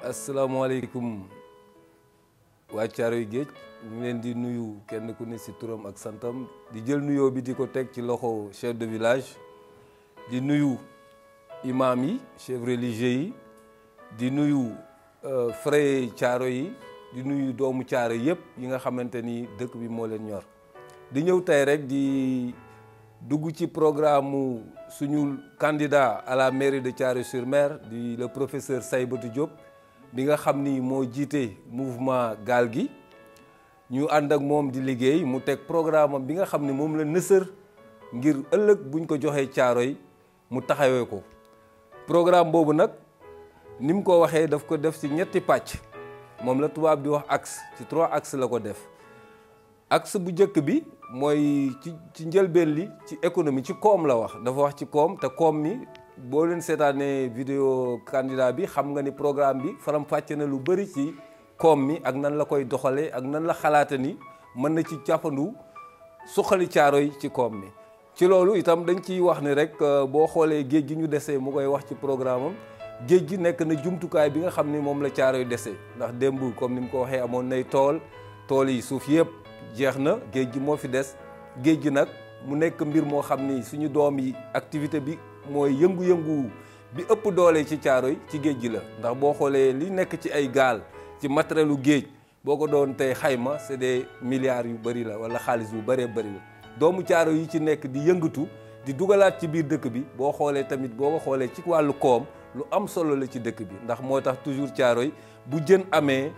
asalaamaaleykum waa Caaroy Géej ñu ngi leen di nuyu kenn ku ne ci turam ak santam di jël nuyoo bi di ko teg ci loxo chef de village di nuyu imam yi chef religieux yi di nuyu frère caaro yi di nuyu doomu caaro yëpp yi nga xamante ni dëkk bi moo leen ñor di ñëw tey rek di dugg ci programme suñu candidat à la mairie de Thiaroye-sur-Mer di le professeur Saïbatou Diop bi nga xam ni moo jiite mouvement gaal gi ñu ànd ak moom di liggéey mu teg programme am bi nga xam ni moom la nësër ngir ëllëg buñ ko joxee Thiaroye mu taxawee ko programme boobu nag ni mu ko waxee daf ko def ci ñetti pàcc moom la tubaab di wax axe ci trois axes la ko def axe bu njëkk bi mooy ci ci njëlbeen li ci économie ci koom la wax dafa wax ci koom te koom mi boo leen seetaanee vidéo candidat bi xam nga ni programme bi faram fàcce na lu bëri ci koom mi ak nan la koy doxalee ak nan la xalaata ni mën na ci jàppandu suqali Caaroy ci koom mi ci loolu itam dañ ciy wax ni rek boo xoolee géej gi ñu desee mu koy wax ci programme am géej gi nekk na jumtukaay bi nga xam ni moom la Caaroy desee ndax démb comme ni mu ko waxee amoon nay tool tool yi suuf yëpp jeex na géej gi moo fi des géej gi nag mu nekk mbir moo xam ni suñu doom yi activité bi mooy yëngu-yëngu bi ëpp doole ci Caaroy ci géej gi la ndax boo xoolee li nekk ci ay gaal ci matérielu géej boo ko doon tey xayma c'est des milliards yu bëri la wala xaalis yu bëree bëri la doomu Caaroy yi ci nekk di yëngatu di dugalaat ci biir dëkk bi boo xoolee tamit boo ko xoolee ci wàllu koom lu am solo la ci dëkk bi ndax moo tax toujours Caaroy bu jën amee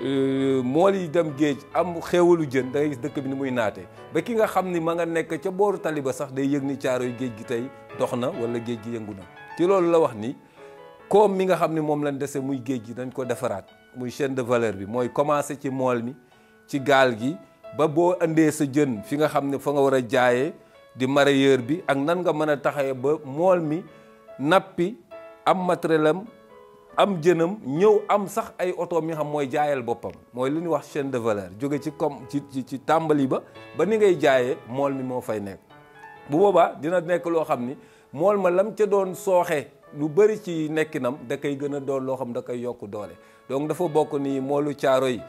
mool yi dem géej am xéewalu jën da ngay gis dëkk bi ni muy naate ba ki nga xam ni ma nga nekk ca booru tali ba sax day yëg ni Caaroy géej gi tey dox na wala géej gi yëngu na ci loolu la wax ni koom mi nga xam ni moom lañ dese muy géej gi dañ ko defaraat muy chaîne de valeur bi mooy commencé ci mool mi ci gaal gi ba boo indee sa jën fi nga xam ne fa nga war a jaayee di mareyeur bi ak nan nga mën a taxawee ba mool mi nappi am matériel am am jënam ñëw am sax ay oto mi xam mooy jaayal boppam mooy li ñuy wax chaîne de valeur jóge ci comme ci ci ci tàmbali ba ba ni ngay jaayee mool mi moo fay nekk bu boobaa dina nekk loo xam ni mool ma lam ca doon sooxe lu bëri ci nekkinam da koy gën a doon loo xam da koy yokk doole donc dafa bokk ni moolu Caaroy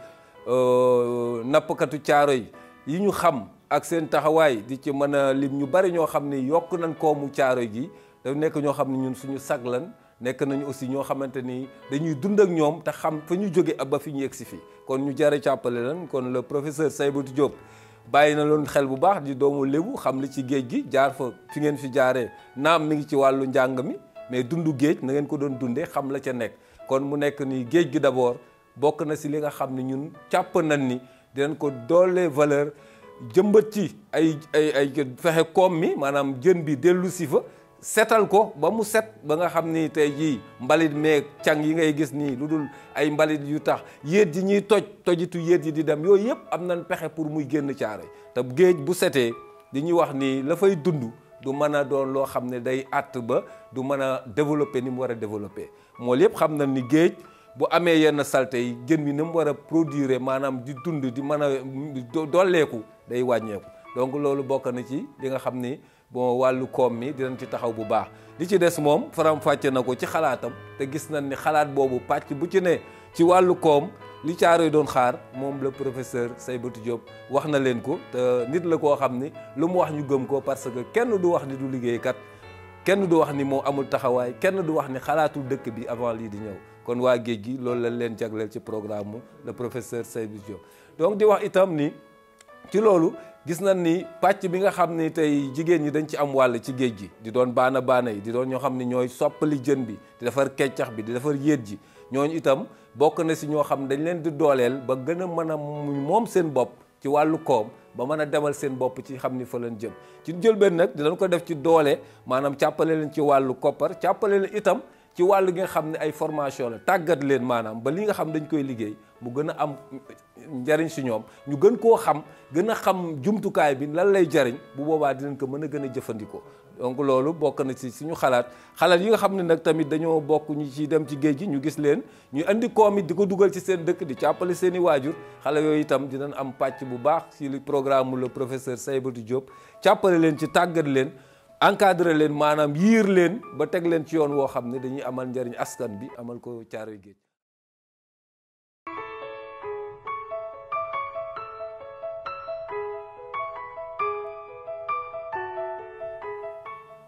nappkatu Caaroy yi ñu xam ak seen taxawaay di ci mën a lim ñu bari ñoo xam ni yokk nañ koomu Caaroy gi da nekk ñoo xam ne ñun suñu sag lan nekk nañu aussi ñoo xamante ni dañuy dund ak ñoom te xam fa ñu jóge ba fi ñu yegg si fii kon ñu jare càppale lan kon le professeur Saïbatou Diop bàyyi na loon xel bu baax di doomu lébu xam li ci géej gi jaar fa fi ngeen fi jaaree naam mi ngi ci wàllu njàng mi mais dundu géej na ngeen ko doon dundee xam la ca nekk kon mu nekk ni géej gi d'abord bokk na si li nga xam ne ñun càpp nañ ni dinañ ko doole valeur jëmbat ci ay ay ay fexe koom mi maanaam jën bi dellu si fa setal ko ba mu set ba nga xam ni tey jii mbalit meeg càng yi ngay gis nii lu dul ay mbalit yu tax yéet yi ñuy toj tojitu yéet yi di dem yooyu yëpp am nañ pexe pour muy génn Caaroy te géej bu setee di ñuy wax ni la fay dund du mën a doon loo xam ne day àtt ba du mën a développer ni mu war a développer mool yëpp xam nañ ni géej bu amee yenn salte yi jën wi ni mu war a produire maanaam di dund di mën a dolleeku day wàññeeku donc loolu bokk na ci li nga xam ni bon wàllu koom mi dinañ ci taxaw bu baax li ci des moom faram fàcce na ko ci xalaatam te gis nañ ni xalaat boobu pàcc bu ci ne ci wàllu koom li Caaroy doon xaar moom le professeur Saïbatou Diop wax na leen ko te nit la koo xam ni lu mu wax ñu gëm ko parce que kenn du wax ni du liggéeykat kenn du wax ni moo amul taxawaay kenn du wax ni xalaatul dëkk bi avant lii di ñëw kon waa géej gi loolu lañ leen jagleel ci programme mu le professeur Saïbatou Diop donc di wax itam ni ci loolu gis nañ ni pàcc bi nga xam ni tey jigéen ñi dañ ci am wàll ci géej gi di doon baana baana yi di doon ñoo xam ne ñooy soppali jën bi di defar keccax bi di defar yéet ji ñooñu itam bokk na si ñoo xam dañ leen di dooleel ba gën a mën a moom seen bopp ci wàllu koom ba mën a demal seen bopp ci xam ni fa leen jëm ci jël benn nag dinañ ko def ci doole maanaam càppale leen ci wàllu koppar càppale leen itam ci wàllu gi nga xam ne ay formation la tàggat leen maanaam ba li nga xam dañ koy liggéey mu gën a am njariñ si ñoom ñu gën koo xam gën a xam jumtukaay bi lan lay jariñ bu boobaa dinañ ko mën a gën a jëfandikoo donc loolu bokk na ci suñu xalaat xalaat yi nga xam ne nag tamit dañoo bokk ñu ci dem ci géej gi ñu gis leen ñu andi koom it di ko dugal ci seen dëkk di càppale seen i waajur xale yooyu itam dinañ am pàcc bu baax ci li programme le professeur Saïbatou Diop càppale leen ci tàggat leen encadré leen maanaam yiir leen ba teg leen ci yoon woo xam ne dañuy amal njariñ askan bi amal ko Caaroy Géej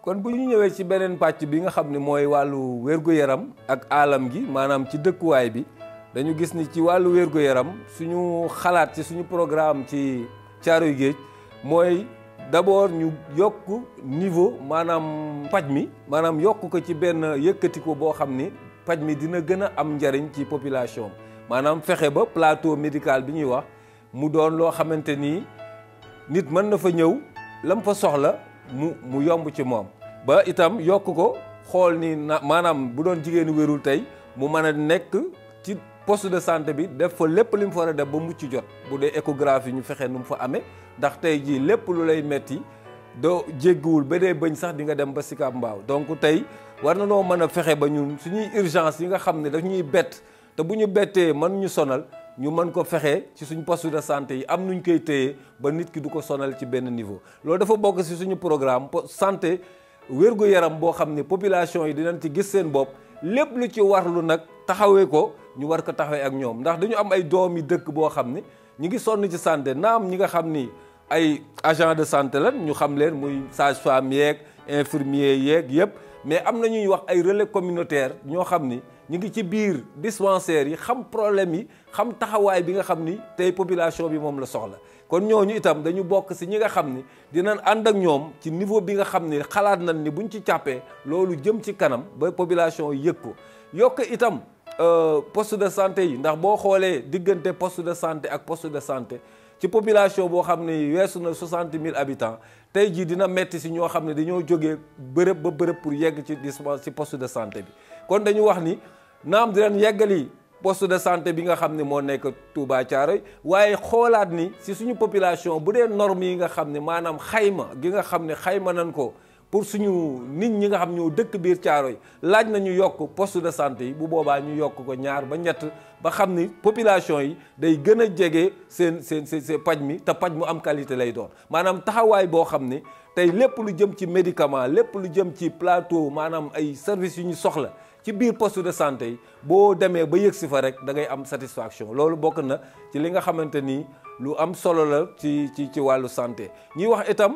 kon bu ñu ñëwee ci beneen pàcc bi nga xam ne mooy wàllu wér-gu-yaram ak alam gi maanaam ci dëkkuwaay bi dañu gis ni ci wàllu wér-gu-yaram suñu xalaat ci suñu programme ci Caaroy Géej mooy d'abord ñu yokk niveau maanaam paj mi maanaam yokk ko ci benn yëkkati ko boo xam ni paj mi dina gën a am njariñ ci population maanaam fexe ba plateau médical bi ñuy wax mu doon loo xamante ni nit mën na fa ñëw lam fa soxla mu mu yomb ci moom ba itam yokk ko xool ni na maanaam bu doon jigéenu wérul tey mu mën a nekk ci poste de santé bi def fa lépp li mu fa war a def ba mucc jot bu dee échographie ñu fexe nu mu fa amee ndax tey jii lépp lu lay metti doo jéggiwul ba dee bëñ sax di nga dem ba Sicap Mbao donc tey war na noo mën a fexe ba ñun suñuy urgence yi nga xam ne daf ñuy bett te bu ñu bettee mën ñu sonal ñu mën ko fexe ci suñu poste de santé yi am nuñ koy téye ba nit ki du ko sonal ci benn niveau loolu dafa bokk ci suñu programme santé wér-gu-yaram boo xam ne population yi dinañ ci gis seen bopp lépp lu ci warlu nag taxawee ko ñu war ko taxawee ak ñoom ndax dañu am ay doom yi dëkk boo xam ne ñu ngi sonn ci santé naam ñi nga xam ni ay agent de santé lan ñu xam leen muy sage-femme yeeg infirmier yeeg yëpp mais am na ñuy wax ay relais communautaire ñoo xam ni ñu ngi ci biir dispensaires yi xam problème yi xam taxawaay bi nga xam ni tey population bi moom la soxla kon ñooñu itam dañu bokk ci ñi nga xam ni dinañ ànd ak ñoom ci niveau bi nga xam ni xalaat nañ ni buñ ci càppee loolu jëm ci kanam ba population yi yëg ko yokk itam poste de santé yi ndax boo xoolee diggante poste de santé ak poste de santé ci population boo xam ne weesu na soixante mille habitants tey jii dina metti si ñoo xam ne dañoo jógee bërëb ba bërëb pour yegg ci dispense ci poste de santé bi kon dañu wax ni naam dinañ yeggali poste de santé bi nga xam ne moo nekk Touba Thiaroye waaye xoolaat ni si suñu population bu dee normes yi nga xam ne maanaam xayma gi nga xam ne xayma nañ ko pour suñu nit ñi nga xam ñoo dëkk biir Thiaroye laaj nañu yokk poste de santé yi bu boobaa ñu yokk ko ñaar ba ñett ba xam ni population yi day gën a jege seen seen seen paj mi te paj mu am qualité lay doon maanaam taxawaay boo xam ne tey lépp lu jëm ci médicament lépp lu jëm ci plateau maanaam ay services yu ñu soxla ci biir poste de santé yi boo demee ba yëg si fa rek da ngay am satisfaction loolu bokk na ci li nga xamante ni lu am solo la ci ci ci wàllu santé ñuy wax itam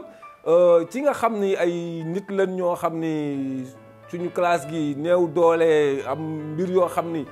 ci nga xam ni ay nit lañ ñoo xam ni suñu classe gi néew doole am mbir yoo xam ni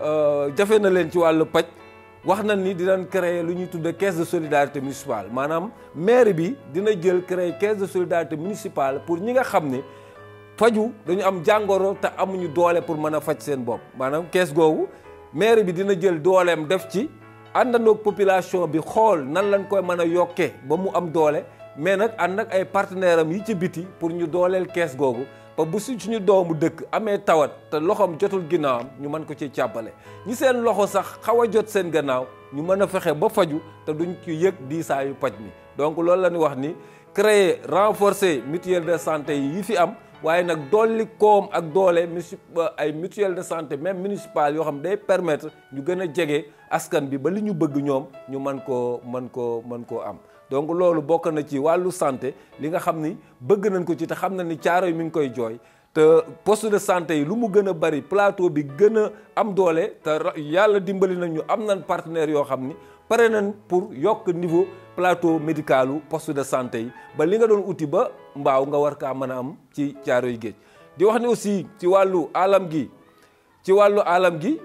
jafe na leen ci wàllu paj wax nañ ni dinañ créer lu ñuy tudde caisse de solidarité municipale maanaam maire bi dina jël créer caisse de solidarité municipale pour ñi nga xam ne faju dañu am jàngoro te amuñu doole pour mën a faj seen bopp maanaam kees googu maire bi dina jël dooleem def ci àndandoog population bi xool nan lañ koy mën a yokkee ba mu am doole mais nag ànd ak ay partenaire am yi ci biti pour ñu dooleel kees googu ba bu si suñu doomu dëkk amee tawat te loxoom jotul ginnaawam ñu mën ko ci càppale ñi seen loxo sax xaw a jot seen gannaaw ñu mën a fexe ba faju te duñ ci yëg diisaayu paj mi donc loolu la ñu wax ni créer renforcer mutuelle de santé yi fi am waaye nag dolli koom ak doole ay mutuelle de santé même municipale yoo xam day permettre ñu gën a jege askan bi ba li ñu bëgg ñoom ñu mën koo mën koo mën koo am donc loolu bokk na ci wàllu santé li nga xam ni bëgg nañ ko ci te xam na ni Caaroy mi ngi koy jooy te poste de santé yi lu mu gën a bari plateau bi gën a am doole te yàlla dimbali nañu am nañ partenaires yoo xam ni pare nañ pour yokk niveau plateau médicalu poste de santé yi ba li nga doon uti ba mbaaw nga war kaa mën a am ci Caaroy géej di wax ni aussi ci wàllu alam gi ci wàllu alam gi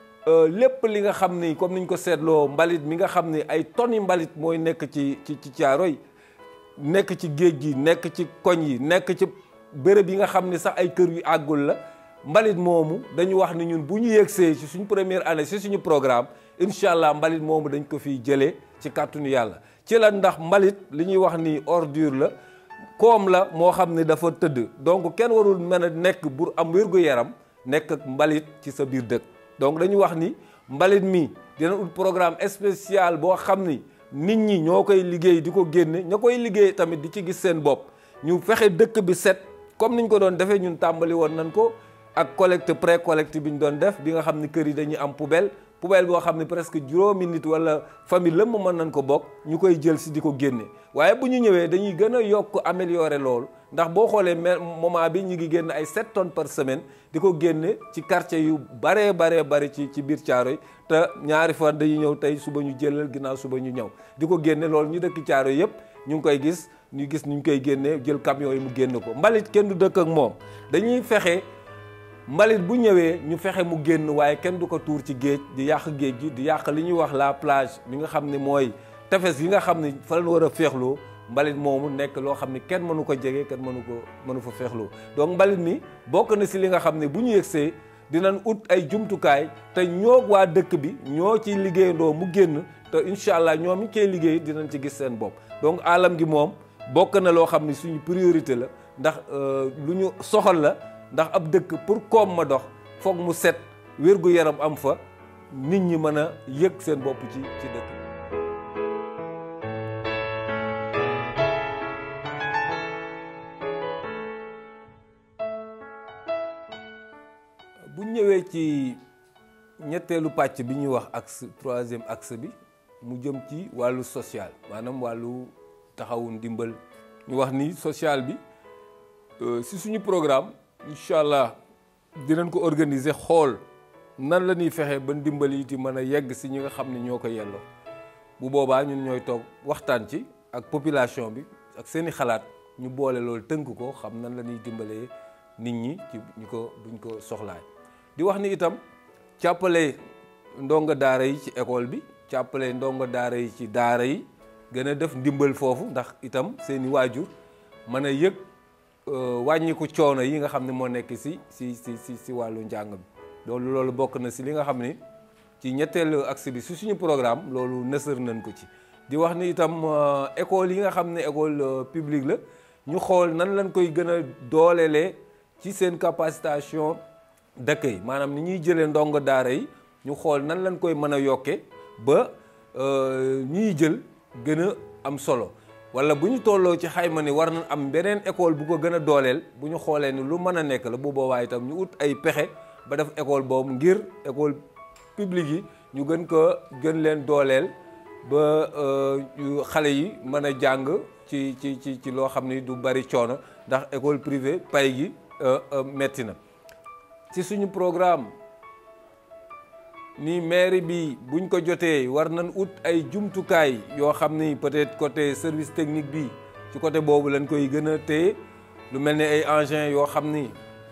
lépp li nga xam ni comme niñ ko seetloo mbalit mi nga xam ni ay tonni mbalit mooy nekk ci ci ci Caaroy nekk ci géej gi nekk ci koñ yi nekk ci béréb yi nga xam ni sax ay kër yu àggul la mbalit moomu dañu wax ni ñun bu ñu yegsee ci suñu première année ci suñu programme incha allah mbalit moomu dañ ko fiy jëlee ci kàttanu yàlla ci la ndax mbalit li ñuy wax ni ordure la koom la moo xam ne dafa tëdd donc kenn warul mën a nekk pour am wér-gu-yaram nekk ak mbalit ci sa biir dëkk donc dañu wax ni mbalit mi dina ut programme spécial boo xam ni nit ñi ñoo koy liggéey di ko génne ña koy liggéey tamit di ci gis seen bopp ñu fexe dëkk bi set comme niñ ko doon defee ñun tàmbali woon nañ ko ak collecte pré collecte bi ñu doon def bi nga xam ni kër yi dañuy am poubelle poubelle boo xam ne presque juróomi nit wala famille lëmm mën nañ ko bokk ñu koy jël si di ko génne waaye bu ñu ñëwee dañuy gën a yokk améliorer loolu ndax boo xoolee moment bi ñu ngi génn ay 7 tonnes par semaine di ko génne ci quartier yu baree baree bari ci ci biir Caaroy te ñaari fan dañuy ñëw tey suba ñu jëlal ginnaaw suba ñu ñëw di ko génne loolu ñu dëkk Caaroy yëpp ñu ngi koy gis ñu gis ñu koy génnee jël camion yi mu génn ko mbalit kenn du dëkk ak moom dañuy fexe mbalit bu ñëwee ñu fexe mu génn waaye kenn du ko tuur ci géej di yàq géej gi di yàq li ñuy wax la plage bi nga xam ne mooy tefes yi nga xam ne fa lañ war a féexloo mbalit moomu nekk loo xam ne kenn mënu ko jege kenn mënu ko mënu fa féexloo donc mbalit mi bokk na si li nga xam ne bu ñu yegsee dinañ ut ay jumtukaay te ñoo waa dëkk bi ñoo ciy liggéeyandoo mu génn te incha allah ñoom ñi koy liggéey dinañ ci gis seen bopp donc alam gi moom bokk na loo xam ne suñu priorité la ndax lu ñu soxal la ndax ab dëkk pour koom ma dox foog mu set wér-gu-yaram am fa nit ñi mën a yëg seen bopp ci ci dëkk bu ñëwee ci ñetteelu pàcc bi ñuy wax axe troisième axe bi mu jëm ci wàllu social maanaam wàllu taxawu ndimbal ñu wax ni social bi si suñu programme incha allah dinañ ko organiser xool nan la ñuy fexe ba ndimbal yi ti mën a yegg si ñi nga xam ne ñoo ko yelloo bu boobaa ñun ñooy toog waxtaan ci ak population bi ak seeni xalaat ñu boole loolu tënk ko xam nan la ñuy dimbalee nit ñi ci ñu ko buñ ko soxlaay di wax ni itam càppale ndongo daara yi ci école bi càppale ndongo daara yi ci daara yi gën a def ndimbal foofu ndax itam seeni waajur mën a yëg wàññiku coono yi nga xam ne moo nekk si si si si si wàllu njàng bi loolu loolu bokk na si li nga xam ni ci ñetteelu axe bi si suñu programme loolu nësër nañ ko ci di wax ni itam école yi nga xam ne école publique la ñu xool nan lañ koy gën a doolelee ci seen capacitation d'accueil maanaam ni ñuy jëlee ndongo daara yi ñu xool nan lañ koy mën a yokke ba ñuy jël gën a am solo wala bu ñu tolloo ci xayma ni war na am beneen école bu ko gën a dooleel bu ñu xoolee ni lu mën a nekk la bu boobaa itam ñu ut ay pexe ba def école boobu ngir école publique yi ñu gën ko gën leen dooleel ba xale yi mën a jàng ci ci ci ci loo xam ni du bari coono ndax école privée pay gi metti na ci suñu programme ni mairie bi buñ ko jotee war nañ ut ay jumtukaay yoo xam ni peut-être côté service technique bi ci côté boobu lañ koy gën a téye lu mel ni ay engins yoo xam ni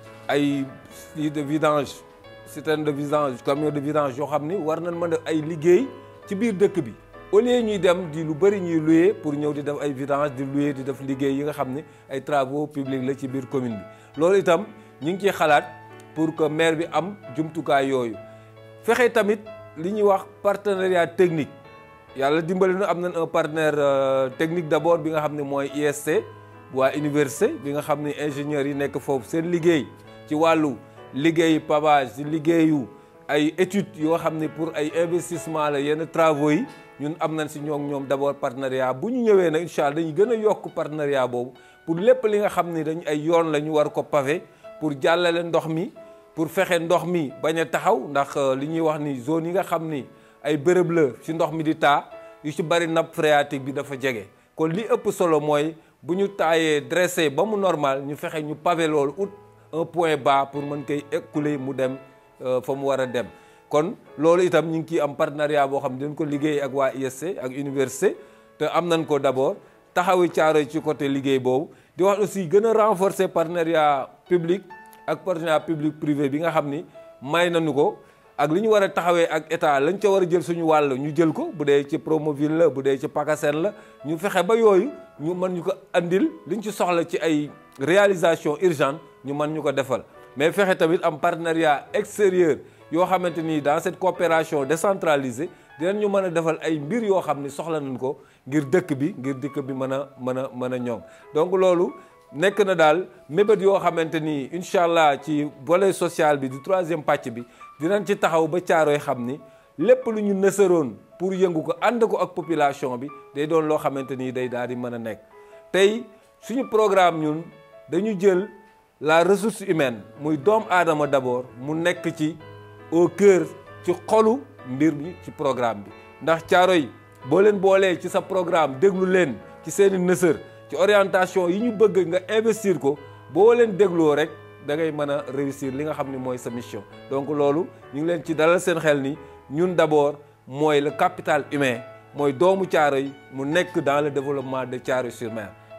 ay de vidange citerne de vidange camion de vidange yoo xam ni war nañ mën a ay liggéey ci biir dëkk bi au lieu ñuy dem di lu bëri ñuy louer pour ñëw di def ay vidange di louer di def liggéey yi nga xam ni ay travaux publics la ci biir commune bi loolu itam ñu ngi ciy xalaat pour que maire bi am jumtukaay yooyu fexe tamit li ñuy wax partenariat technique yàlla dimbali na am nañ un partenaire technique d'abord bi nga xam ne mooy IST waa université bi nga xam ne ingénieurs yi nekk foofu seen liggéey ci wàllu liggéey pavage ci liggéeyu ay études yoo xam ne pour ay investissement la yenn travaux yi ñun am nañ si ñoom ñoom d'abord partenariat bu ñu ñëwee nag incha allah dañu gën a yokk partenariat boobu pour lépp li nga xam ne dañ ay yoon la ñu war ko pavé pour jàllale ndox mi pour fexe ndox mi bañ a taxaw ndax li ñuy wax ni zone yi nga xam ni ay bërëb la ci ndox mi di taa yu ci bari nappe phréatique bi dafa jege kon li ëpp solo mooy bu ñu taayee dressé ba mu normal ñu fexe ñu pavé loolu ut un point bas pour mën koy écouler mu dem fa mu war a dem kon loolu itam ñu ngi ciy am partenariat boo xam ne dañ ko liggéey ak waa ISC ak université te am nañ ko d'abord taxawi caaro ci côté liggéey boobu di wax aussi gën a renforcer partenariat public ak partenariat public privé bi nga xam ni may nañu ko ak li ñu war a taxawee ak état lañ ca war a jël suñu wàll ñu jël ko bu dee ci Promoville la bu dee ci PACASEN la ñu fexe ba yooyu ñu mën ñu ko andil liñ ci soxla ci ay réalisation urgente ñu mën ñu ko defal mais fexe tamit am partenariat extérieur yoo xamante ni dans cette coopération décentralisée dinañ ñu mën a defal ay mbir yoo xam ni soxla nañ ko ngir dëkk bi ngir dëkk bi mën a mën a mën a ñoom donc loolu nekk na daal mébét yoo xamante ni incha allah ci volet social bi du troisième pàcc bi dinañ ci taxaw ba caaroy xam ni lépp lu ñu nësaroon pour yëngu ko ànd ko ak population bi day doon loo xamante ni day daal di mën a nekk tey suñu programme ñun dañu jël la ressource humaine muy doom aadama d'abord mu nekk ci au cœur ci xolu mbir mi ci programme bi ndax caaro yi boo leen boolee ci sa programme déglu leen ci seeni nësër ci orientation yi ñu bëgg nga investir ko boo leen dégloo rek da ngay mën a réussir li nga xam ne mooy sa mission donc loolu ñu ngi leen ci dalal seen xel ni ñun d'abord mooy le capital humain mooy doomu caaro yi mu nekk dans le développement de Thiaroye-sur-Mer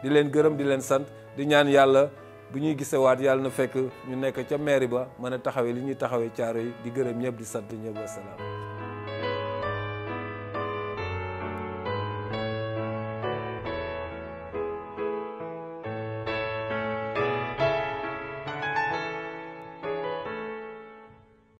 di leen gërëm di leen sant di ñaan yàlla bu ñuy gisewaat yàlla na fekk ñu nekk ca mairie ba mën a taxawee li ñuy taxawee caaro yi di gërëm ñëpp di sant ñëpp wasalaam